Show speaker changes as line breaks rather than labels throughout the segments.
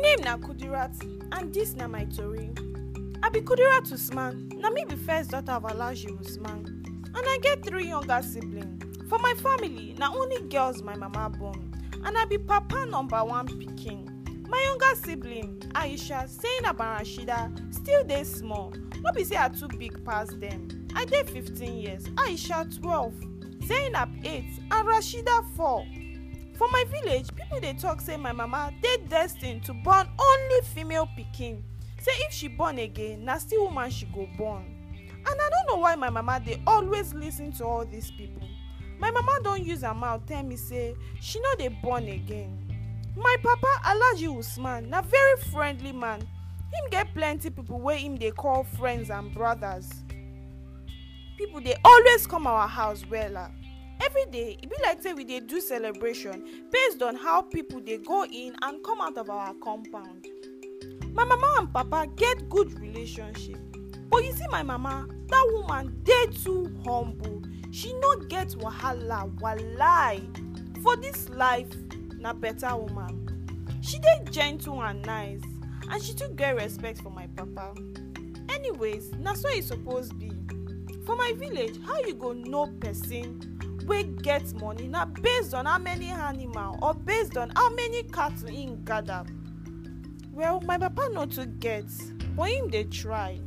name na kudirat and dis na my tori i be kudirat usman na me be first daughter of alhaji usman and i get three younger siblings for my family na only girls my mama born and i be papa number one pikin my younger sibling aisha zainab and rashida still dey small no be say i too big pass dem i dey fifteen years aisha twelve zainab eight and rashida four for my village people dey talk say my mama dey destined to born only female pikin say if she born again na still woman she go born and i no know why my mama dey always lis ten to all these people my mama don use her mouth tell me say she no dey born again my papa alhaji usman na very friendly man him get plenty people wey him dey call friends and brothers people dey always come our house wella every day e be like say we dey do celebration based on how people dey go in and come out of our compound my mama and papa get good relationship but you see my mama dat woman dey too humble she no get wahala walai for dis life na beta woman she dey gentle and nice and she too get respect for my papa anyways na so e suppose be for my village how you go know person wey get money na based on how many animal or based on how many cattle im gather well my papa no too get but him dey try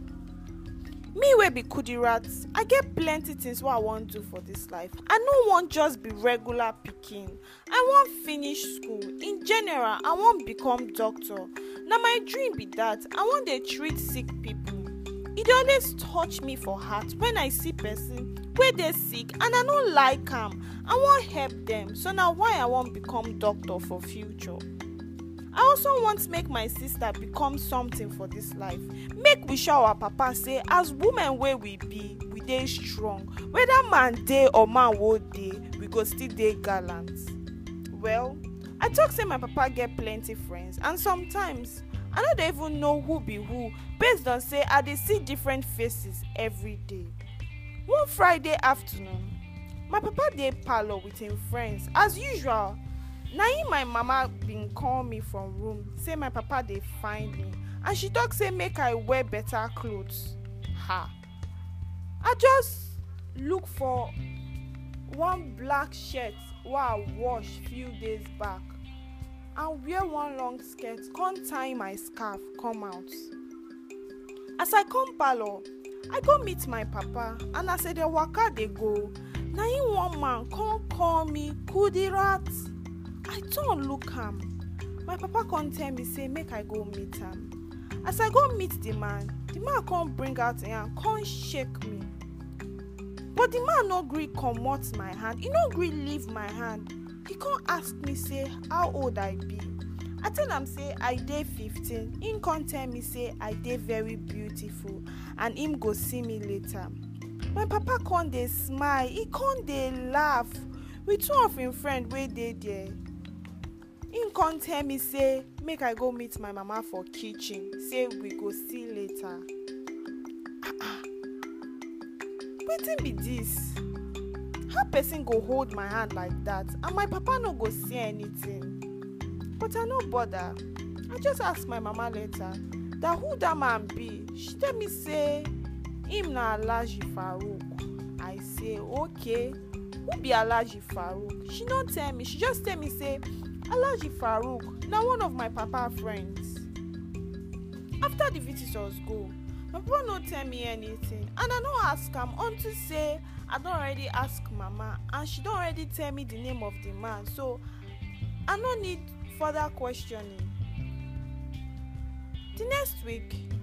me wey be kudirat i get plenty things wey i wan do for dis life i no wan just be regular pikin i wan finish school in general i wan become doctor na my dream be dat i wan dey treat sick people e dey always touch me for heart when i see person wey dey sick and i no like am i wan help dem so na why i wan become doctor for future i also want make my sister become something for dis life make we show our papa say as women wey we be we dey strong whether man dey or man wo dey we go still dey gallant well i talk say my papa get plenty friends and sometimes i no dey even know who be who based on say i dey see different faces every day one friday afternoon my papa dey parlour with him friends as usual na im my mama bin call me from room say my papa dey find me and she talk say make i wear better clothes ha i just look for one black shirt wey i wash few days back and wear one long skirt come tie my scarf come out as i come parlour i go meet my papa and as i dey waka dey go na im one man come call me kudirat i turn look am my papa come tell me say make i go meet am as i go meet the man the man come bring out him hand come shake me but the man no gree comot my hand e no gree leave my hand he come ask me say how old i be i tell am say i dey fifteen him come tell me say i dey very beautiful and him go see me later my papa come dey smile he come dey laugh with two of him friend wey dey there him come tell me say make i go meet my mama for kitchen say we go see later ah ah wetin be dis how person go hold my hand like that and my papa no go see anything but i no bother i just ask my mama later that who dat man be she tell me say him na alhaji farouk i say okay who be alhaji farouk she no tell me she just tell me say alhaji farouk na one of my papa friends after the visitors go my papa no tell me anything and i no ask am unto say i don already ask mama and she don already tell me the name of the man so i no need further questioning the next week